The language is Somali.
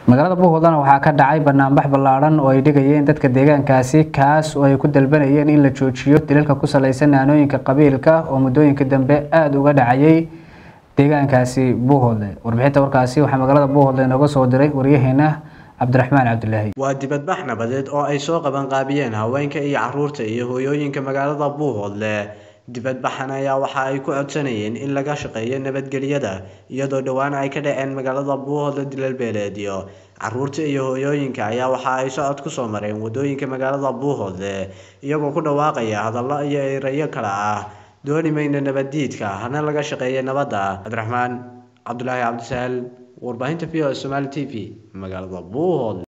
magaalada buuhoodana waxaa ka dhacay banaanbax ballaadhan oo ay dhigayeen dadka deegaankaasi kaas oo ay ku dalbanayeen in la joojiyo dilalka ku saleysan naanooyinka qabiilka oo muddooyinka dambe aada uga dhacayay deegaankaasi buuhoodle warbixinta warkaasi waxaa magaalada buuhoodle inooga soo diray waryaheena cabdiraxmaan cabdulaahi waa dibadbax nabadeed oo ay soo qabanqaabiyeen haweenka iyo caruurta iyo hooyooyinka magaalada buuhoodle dibadbaxan ayaa waxa ay ku codsanayeen in laga shaqeeyo nabadgelyada iyadoo dhowaan ay ka dhaceen magaalada buuhoodle dilal beeleedyo caruurta iyo hooyooyinka ayaa waxa ay socod kusoo mareen wadooyinka magaalada buuhoodle iyagoo ku dhawaaqaya hadallo iyo erayo kale ah dooni mayna nabaddiidka hana laga shaqeeya nabadda cabdiraxmaan cabdulaahi cabdisaal warbaahinta v o somaali t v magaalada buuhoodle